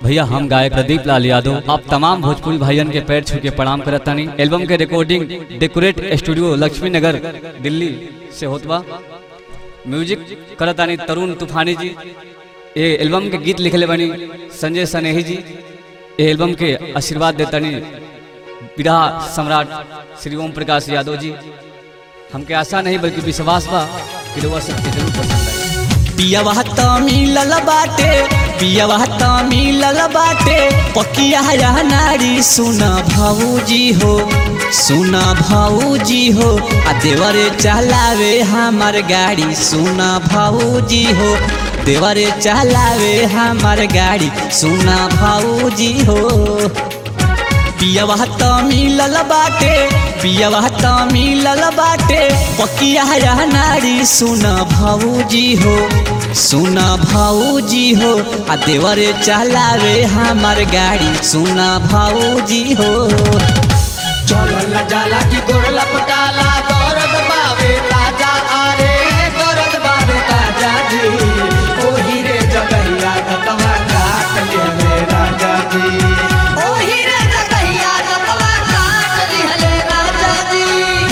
भैया हम गायक प्रदीप लाल यादव आप तमाम भोजपुरी भाइयन के पैर छू के प्रणाम करत तानी एल्बम के रिकॉर्डिंग डेकोरेट स्टूडियो लक्ष्मी नगर दिल्ली से होत बा म्यूजिक करत तानी तरुण तूफानी जी ये एल्बम के गीत लिखले बनी संजय सनेही जी ये एल्बम के आशीर्वाद देतानी विधा सम्राट श्री ओम प्रकाश यादव जी हमके आशा नहीं बल्कि विश्वास बा कि लोग सबके जरूर पसंद आए पियवा त मिलल बाटे पियवा त मिलल बाटे पकिया या नारी सुन भाऊजी हो सुन भाऊजी हो आ देवरे चलावे हमार गाड़ी सुन भाऊजी हो देवरे चलावे हमार गाड़ी सुन भाऊजी हो पियवा त मिलल बाटे पियवा त मिलल बाटे पकिया या नारी सुन भाऊजी हो सुन भाऊजी हो आ देवरे चलावे हमार गाड़ी सुन भाऊजी हो चलल जाला की गोरला पटाला दर्द बावे ताजा आरे दर्द बावे ताजा जी ओही रे जगैया गतवा काट ले राजा जी ओही रे जगैया गतवा काट ले राजा जी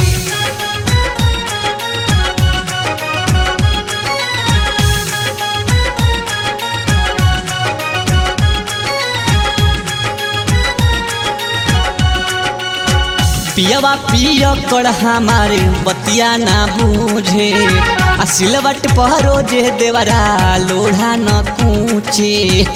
पियवा पिय कर हमारे बतिया ना बूझे आ सिलवट पहरो जे देवरा लोढ़ा न कूचे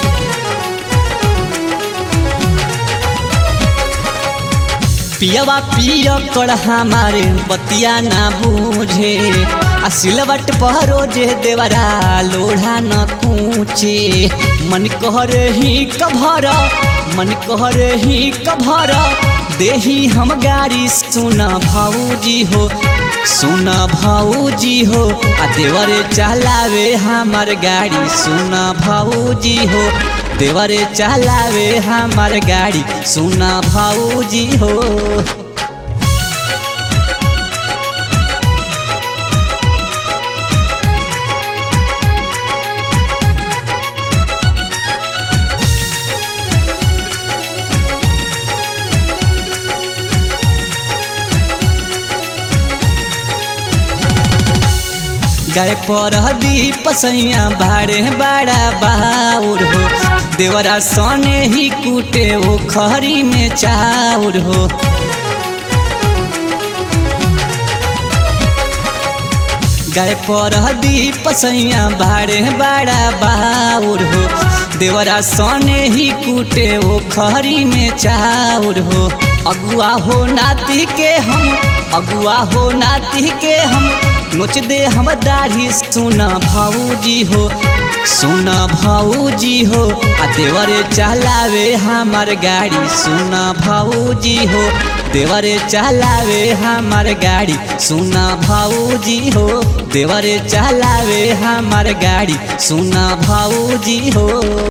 पियवा पिय कर हमारे बतिया ना बूझे आ सिलवट पहरो जे देवरा लोढ़ा न कूचे मन कहर ही कभर मन कहर ही कभर देही हम गाड़ी सुना भाऊजी हो सुना भाऊजी हो आ देवरे चलावे हमार गाड़ी सुना भाऊजी हो देवरे चलावे हमार गाड़ी सुना भाऊजी हो गाय पर दीप सैया बाड़े बड़ा बाउर हो देवरा सने ही कूटे वो खरी में चाउर हो गाय पर दीप सैया बाड़े बड़ा बाउर हो देवरा सने ही कूटे वो खरी में चाउर हो अगुआ हो नाती के हम अगुआ हो नाती के हम नोच दे हम दाढ़ी सुना भाऊजी हो सुना भाऊजी हो आ देवरे चलावे हमार गाड़ी सुना भाऊजी हो देवरे चलावे हमार गाड़ी सुना भाऊजी हो देवरे चलावे हमार गाड़ी सुना भाऊजी हो